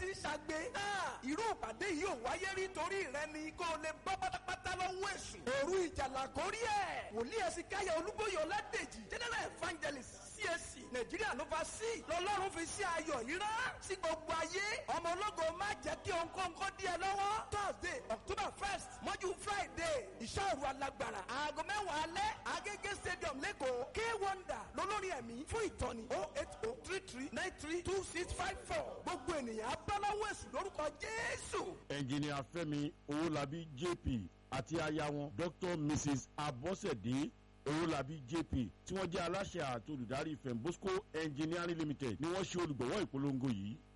ti ń ṣàgbé. irú ìpàdé yìí ò wáyé rí torí rẹ ni kó o lè bọ́ pátápátá lọ́wọ́ èṣù. òru ìjàlá kórí ẹ̀. wòlíì ẹ̀sìn káyọ̀ olúbóyè ọládèjì general evangelist CAC nàìjíríà ló fa sí lọ́lọ́run fi sí ayọ̀ yìí rán sí gbogbo ayé ọmọ ológo má jẹ́ kí ohunkóhunkó dí ẹ lọ́wọ́ thursday october first mọ́jú friday ìṣòro alágbára aago mẹ́wàá alẹ́ agége stadium lẹ́kọ̀ọ́ k wonder lólórí ẹ̀mí fún ìtọ́ni oh eight oh three three nine three two six five four gbogbo ènìyàn abáláwọ̀ èsù lórúkọ jésù. ẹnjìnìà fẹ́mi owólabí jp àti aya wọn dr mrs abọ́sẹ̀dé owólabí jp tí wọ́n jẹ́ aláṣẹ àti olùdarí fembosco engineering limited ni wọ́n ṣe olùgbọ̀wọ́ ìpolongo yìí